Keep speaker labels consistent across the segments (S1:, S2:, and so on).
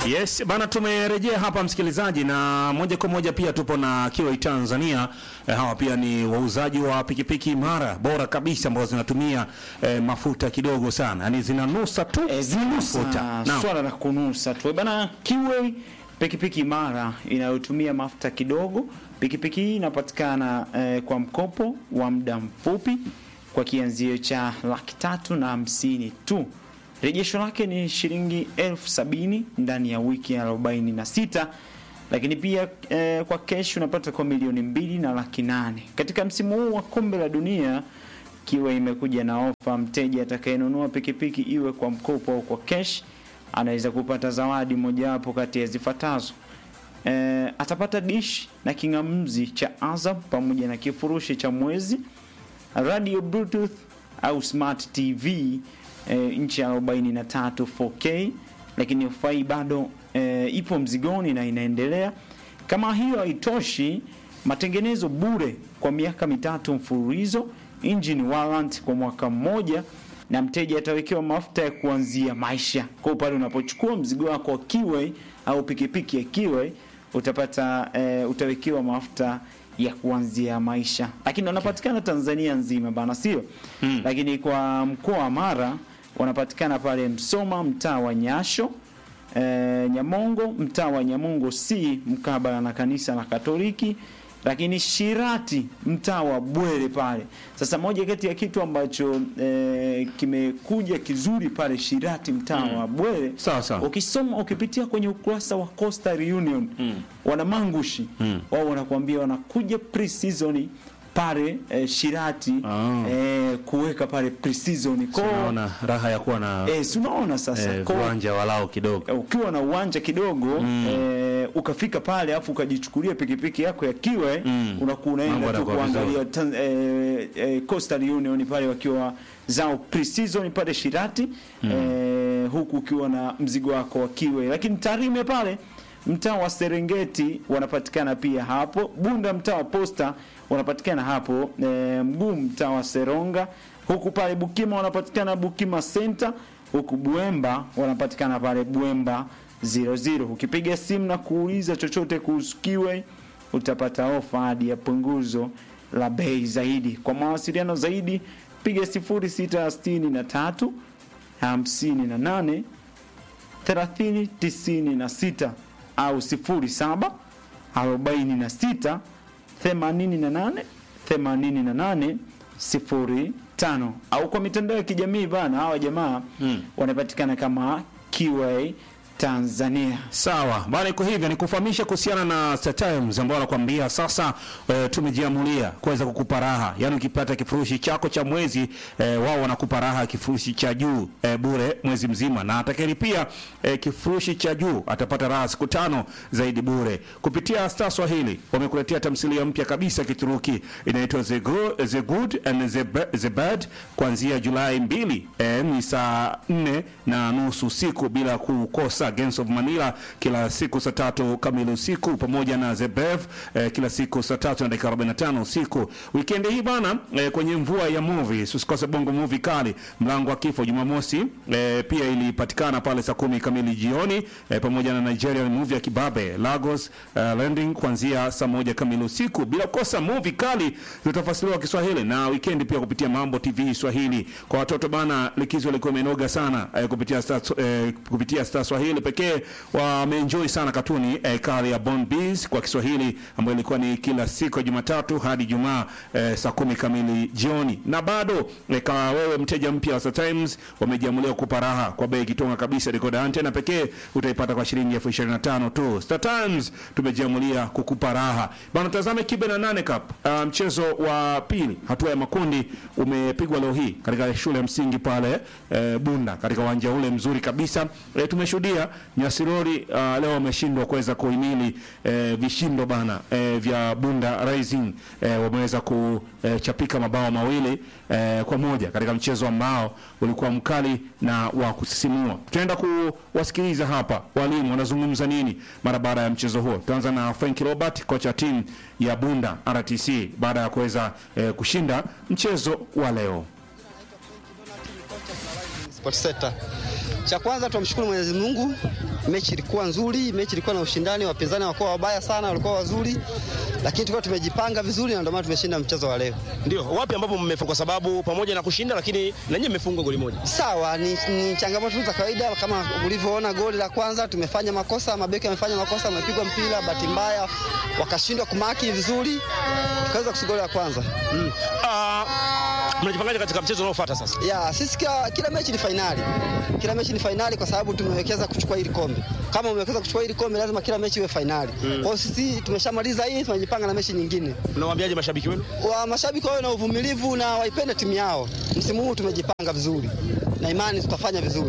S1: Yes, bana tumerejea hapa msikilizaji, na moja kwa moja pia tupo na Kiwai Tanzania. Eh, hawa pia ni wauzaji wa pikipiki imara bora kabisa ambazo zinatumia eh, mafuta kidogo sana, yaani zinanusa tu
S2: E, zinusa
S1: mafuta. Naam.
S2: swala la kunusa tu bana. Kiwe pikipiki imara inayotumia mafuta kidogo. Pikipiki hii inapatikana eh, kwa mkopo wa muda mfupi kwa kianzio cha laki tatu na hamsini tu. Rejesho lake ni shilingi elfu sabini ndani ya wiki arobaini na sita lakini pia eh, kwa kesh unapata kwa milioni mbili na laki nane katika msimu huu wa kombe la dunia kiwa imekuja na ofa. Mteja atakayenunua pikipiki iwe kwa mkopo au kwa cash anaweza kupata zawadi mojawapo kati ya zifuatazo. E, atapata dish na king'amuzi cha Azam pamoja na kifurushi cha mwezi, radio bluetooth au smart TV e, inchi ya 43 4K, lakini ofa hii bado e, ipo mzigoni na inaendelea. Kama hiyo haitoshi, matengenezo bure kwa miaka mitatu mfululizo, engine warrant kwa mwaka mmoja, na mteja atawekewa mafuta ya kuanzia maisha. Kwa pale unapochukua mzigo wako wa Kiway au pikipiki ya Kiway utapata eh, utawekewa mafuta ya kuanzia maisha, lakini wanapatikana Tanzania nzima bana, sio
S1: Mm.
S2: lakini kwa mkoa wa Mara wanapatikana pale Msoma, mtaa wa Nyasho e, Nyamongo mtaa wa Nyamongo C mkabala na kanisa la Katoliki, lakini Shirati mtaa wa Bwere pale. Sasa moja kati ya kitu ambacho e, kimekuja kizuri pale Shirati mtaa wa Bwere
S1: Sawa sawa.
S2: ukisoma ukipitia kwenye ukurasa wa Coastal Union
S1: Mm.
S2: wana mangushi
S1: Mm.
S2: wao wanakuambia wanakuja pre-season pale eh, Shirati
S1: Ah.
S2: eh, kuweka pale pre-season kwa
S1: Unaona raha ya kuwa na
S2: eh, si unaona sasa
S1: eh,
S2: Kwa-
S1: viwanja walao kidogo.
S2: eh, ukiwa na uwanja kidogo
S1: Mm.
S2: eh, ukafika pale afu ukajichukulia pikipiki yako ya kiwe
S1: Mm.
S2: unakuwa
S1: Mambo
S2: unaenda tu
S1: yanakuwa
S2: kuangalia
S1: vizuri.
S2: tan- eh, eh, Coastal Union pale wakiwa zao pre-season pale Shirati eh, huku ukiwa na mzigo wako wa kiwe, lakini Tarime pale mtaa wa Serengeti wanapatikana pia hapo, Bunda mtaa wa Posta wanapatikana hapo, e, Mguu mtaa wa Seronga, huku pale Bukima wanapatikana Bukima Center, huku Buemba wanapatikana pale Buemba 00. Ukipiga simu na kuuliza chochote kuhusu Kiwe utapata ofa hadi ya punguzo la bei zaidi. Kwa mawasiliano zaidi piga 0663 58 3096 au 07 46 88 88 05 au kwa mitandao ya kijamii bana, hawa jamaa
S1: Mm.
S2: wanapatikana kama QA Tanzania.
S1: Sawa bana, iko hivyo ni kufahamisha kuhusiana na Star Times ambao wanakuambia sasa e, tumejiamulia kuweza kukupa raha, yaani ukipata kifurushi chako cha mwezi e, wao wanakupa raha kifurushi cha juu e, bure mwezi mzima, na atakayelipia e, kifurushi cha juu atapata raha siku tano zaidi bure. Kupitia Star Swahili wamekuletea tamthilia mpya kabisa ya Kituruki inaitwa The, Gro- The Good and the, Ba- the Bad kuanzia Julai mbili e, ni saa nne na nusu usiku bila kukosa Gangs of Manila kila siku saa tatu kamili usiku pamoja na The Bev eh, kila siku saa tatu na dakika 45 usiku. Weekend hii bana eh, kwenye mvua ya movie usikose bongo movie kali mlango wa kifo Jumamosi eh, pia ilipatikana pale saa kumi kamili jioni eh, pamoja na Nigerian movie ya Kibabe Lagos eh, Landing kuanzia saa moja kamili usiku bila kukosa movie kali zitafasiriwa Kiswahili na weekend pia kupitia Mambo TV Swahili kwa watoto bana, likizo ilikuwa imenoga sana eh, kupitia Star, eh, kupitia Star Swahili pekee wameenjoy sana katuni eh, kali ya Bond Bees kwa Kiswahili ambayo ilikuwa ni kila siku ya Jumatatu hadi Jumaa eh, saa kumi kamili jioni. Na bado eh, kama wewe mteja mpya wa Star Times wamejiamulia kukupa raha kwa bei kitonga kabisa. Decoder antena pekee utaipata kwa shilingi elfu ishirini na tano tu. Star Times tumejiamulia kukupa raha bana. Tazame kibe na nane cup uh, mchezo wa pili hatua ya makundi umepigwa leo hii katika shule ya msingi pale eh, Bunda katika uwanja ule mzuri kabisa eh, tumeshuhudia Nyasirori uh, leo wameshindwa kuweza kuhimili eh, vishindo bana eh, vya Bunda Rising eh, wameweza kuchapika mabao mawili eh, kwa moja katika mchezo ambao ulikuwa mkali na wa kusisimua. Tutaenda kuwasikiliza hapa walimu wanazungumza nini mara baada ya mchezo huo. Tutaanza na Frank Robert, kocha timu ya Bunda RTC baada ya kuweza eh, kushinda mchezo wa leo.
S3: Sport Center. Cha kwanza tunamshukuru Mwenyezi Mungu, mechi ilikuwa nzuri, mechi ilikuwa na ushindani, wapinzani hawakuwa wabaya sana, walikuwa wazuri, lakini tulikuwa tumejipanga vizuri na ndio maana tumeshinda mchezo wa leo.
S4: Ndio wapi ambapo mmefunga, kwa sababu pamoja na kushinda, lakini na nyinyi mmefungwa goli moja.
S3: Sawa, ni, ni changamoto za kawaida kama ulivyoona goli la kwanza, tumefanya makosa, mabeki wamefanya makosa, wamepigwa mpira, bahati mbaya wakashindwa kumaki vizuri, tukaweza kusiga goli la kwanza.
S4: Mm. Uh, mnajipangaje katika mchezo unaofuata sasa?
S3: Ya, sisi kila, kila mechi ni fainali. Kila mechi ni fainali kwa sababu tumewekeza kuchukua hili kombe. Kama umewekeza kuchukua hili kombe lazima kila mechi iwe fainali. Mm. Kwa hiyo sisi tumeshamaliza hii, tunajipanga na mechi nyingine.
S4: Unawaambiaje mashabiki wenu?
S3: Wa mashabiki wawe na uvumilivu na waipende timu yao. Msimu huu tumejipanga vizuri na imani tutafanya vizuri.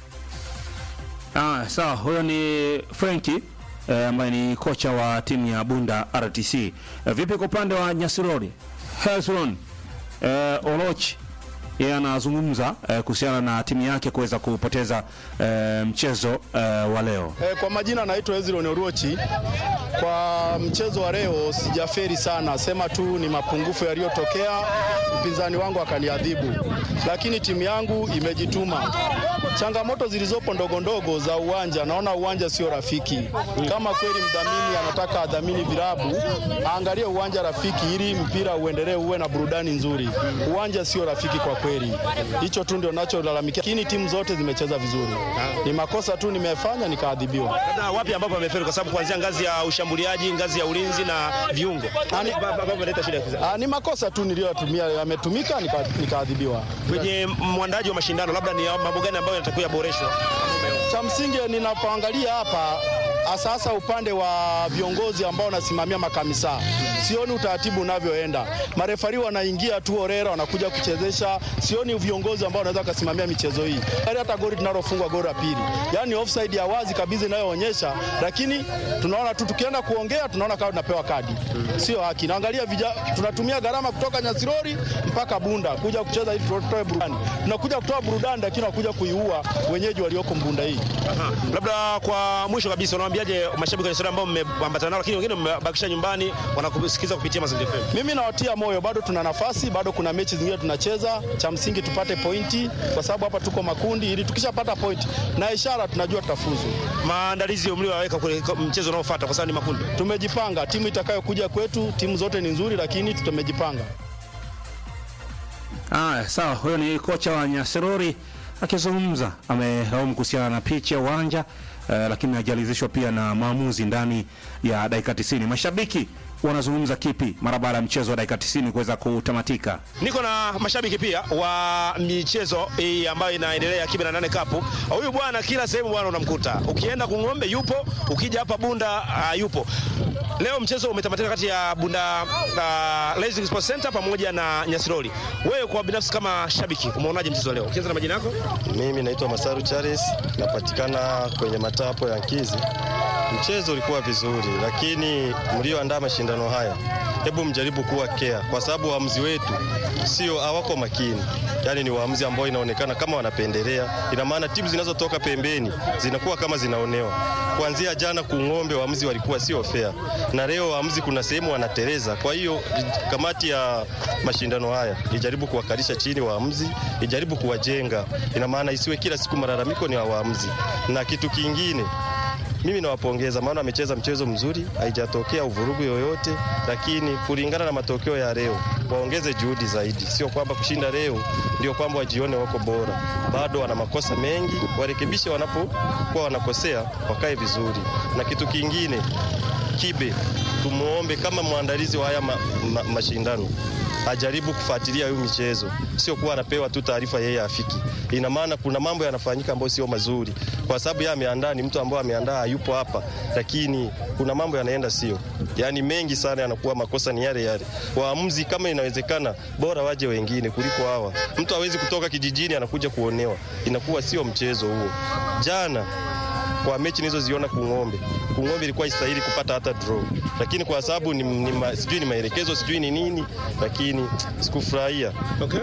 S1: Ah, sawa, huyo ni Frenki eh, ambaye ni kocha wa timu ya Bunda RTC. Eh, vipi kwa upande wa Nyasirori? Hezron eh, Oloch yeye anazungumza eh, kuhusiana na timu yake kuweza kupoteza eh, mchezo eh, wa leo.
S5: E, kwa majina naitwa Ezron Oruochi. Kwa mchezo wa leo sijaferi sana, sema tu ni mapungufu yaliyotokea, mpinzani wangu akaniadhibu, lakini timu yangu imejituma. Changamoto zilizopo ndogo ndogo za uwanja, naona uwanja sio rafiki. Kama kweli mdhamini anataka adhamini vilabu, aangalie uwanja rafiki ili mpira uendelee uwe na burudani nzuri. Uwanja sio rafiki kwa kweli, hicho tu ndio nacholalamikia, lakini timu zote zimecheza vizuri. Ni makosa tu nimefanya nikaadhibiwa.
S4: Labda wapi ambapo amefeli, kwa sababu kuanzia ngazi ya ushambuliaji, ngazi ya ulinzi na viungo
S5: Ani-
S4: ambapo ameleta shida.
S5: Ah, ni makosa tu niliyotumia yametumika nika- nikaadhibiwa.
S4: Kwenye mwandaji wa mashindano, labda ni mambo gani ambayo yanatakiwa yaboreshwe?
S5: Cha msingi ninapoangalia hapa sasa upande wa viongozi ambao wanasimamia makamisa, sioni utaratibu unavyoenda. Marefari wanaingia tu orera, wanakuja kuchezesha. Sioni viongozi ambao wanaweza kusimamia michezo hii. Yaani Hata goli tunalofungwa goli la pili, yaani offside ya wazi kabisa inayoonyesha, lakini tunaona tu tukienda kuongea tunaona kama tunapewa kadi, sio haki. Naangalia vija, tunatumia gharama kutoka Nyasirori mpaka Bunda kuja kucheza ili tutoe burudani. Tunakuja kutoa burudani, lakini wanakuja kuiua wenyeji walioko Mbunda hii.
S4: Aha. Labda kwa mwisho kabisa, unawaambiaje mashabiki wa Nyasirori ambao mmeambatana nao, lakini wengine mmebakisha nyumbani wanakusikiza kupitia Mazingira FM?
S5: Mimi nawatia moyo, bado tuna nafasi, bado kuna mechi zingine tunacheza. Cha msingi tupate pointi, kwa sababu hapa tuko makundi, ili tukishapata pointi na ishara tunajua tutafuzu.
S4: Maandalizi mliowaweka kule mchezo unaofuata, kwa sababu ni makundi.
S5: Tumejipanga, timu itakayokuja kwetu, timu zote ni nzuri, lakini tumejipanga.
S1: Aya, sawa, huyo ni kocha wa Nyasirori akizungumza, amelaumu kuhusiana na picha ya uwanja eh, lakini hajalizishwa pia na maamuzi ndani ya dakika 90. Mashabiki wanazungumza kipi mara baada ya mchezo wa dakika 90 kuweza kutamatika?
S4: Niko na mashabiki pia wa michezo hii ambayo inaendelea Kibe na nane Cup. Huyu bwana kila sehemu bwana unamkuta, ukienda Kung'ombe yupo, ukija hapa Bunda uh, yupo. Leo mchezo umetamatika kati ya Bunda uh, Rising Sports Center pamoja na Nyasirori. Wewe kwa binafsi kama shabiki umeonaje mchezo wa leo? Ukianza na majina yako?
S6: Mimi naitwa Masaru Charles, napatikana kwenye matapo ya Nkizi. Mchezo ulikuwa vizuri, lakini mlioandaa mashindano haya, hebu mjaribu kuwa care, kwa sababu waamuzi wetu sio hawako makini. Yaani ni waamuzi ambao inaonekana kama wanapendelea. Ina maana timu zinazotoka pembeni zinakuwa kama zinaonewa. Kuanzia jana Kung'ombe waamuzi walikuwa sio fair, na leo waamuzi kuna sehemu wanateleza. Kwa hiyo kamati ya mashindano haya ijaribu kuwakalisha chini waamuzi, ijaribu kuwajenga. Ina maana isiwe kila siku malalamiko ni wa waamuzi. Na kitu kingine mimi nawapongeza maana wamecheza mchezo mzuri, haijatokea uvurugu yoyote, lakini kulingana na matokeo ya leo waongeze juhudi zaidi. Sio kwamba kushinda leo ndio kwamba wajione wako bora, bado wana makosa mengi, warekebishe wanapokuwa wanakosea, wakae vizuri. Na kitu kingine, Kibe tumuombe kama mwandalizi wa haya ma, ma, mashindano ajaribu kufuatilia hiyo michezo, sio kuwa anapewa tu taarifa yeye afiki. Ina maana kuna mambo yanafanyika ambayo sio mazuri, kwa sababu yeye ameandaa, ni mtu ambaye ameandaa, hayupo hapa, lakini kuna mambo yanaenda sio, yaani mengi sana yanakuwa makosa ni yale yale. Waamuzi kama inawezekana, bora waje wengine kuliko hawa. Mtu hawezi kutoka kijijini anakuja kuonewa, inakuwa sio mchezo huo. Jana kwa mechi nilizoziona Kung'ombe, Kung'ombe ilikuwa istahili kupata hata draw, lakini kwa sababu ni, ni, ma- sijui ni maelekezo sijui ni nini, lakini sikufurahia.
S4: Okay.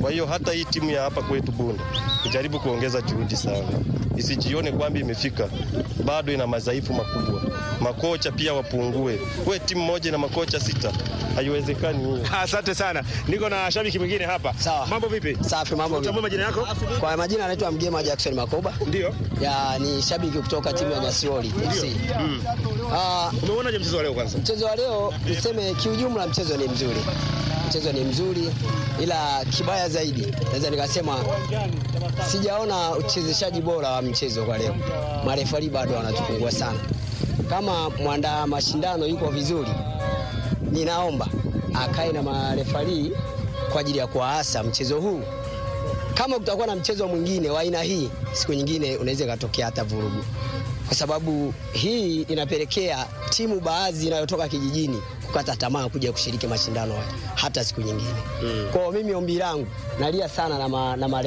S6: Kwa hiyo hata hii timu ya hapa kwetu Bunda ijaribu kuongeza juhudi sana, isijione kwamba imefika, bado ina madhaifu makubwa. Makocha pia wapungue. We timu moja na makocha sita, haiwezekani hiyo.
S4: Asante sana. Niko na shabiki mwingine hapa.
S3: Sawa.
S4: Mambo vipi?
S3: Safi, mambo vipi?
S4: Utambua majina yako?
S3: Kwa majina anaitwa Mgema Jackson Makoba.
S4: Ndio.
S3: Ya ni shabiki kutoka timu ya Nyasioli FC. Ah,
S4: Umeonaje mchezo wa leo kwanza?
S3: mchezo wa leo niseme kiujumla mchezo ni mzuri. Mchezo ni mzuri ila kibaya zaidi naweza nikasema sijaona uchezeshaji bora wa mchezo kwa leo. Marefari bado wanatupungua sana. Kama mwandaa mashindano yuko vizuri, ninaomba akae na marefari kwa ajili ya kuwaasa mchezo huu. Kama kutakuwa na mchezo mwingine wa aina hii, siku nyingine unaweza ikatokea hata vurugu, kwa sababu hii inapelekea timu baadhi inayotoka kijijini kukata tamaa kuja kushiriki mashindano haya hata siku nyingine. Mm. Kwa hiyo mimi ombi langu nalia sana na, ma, na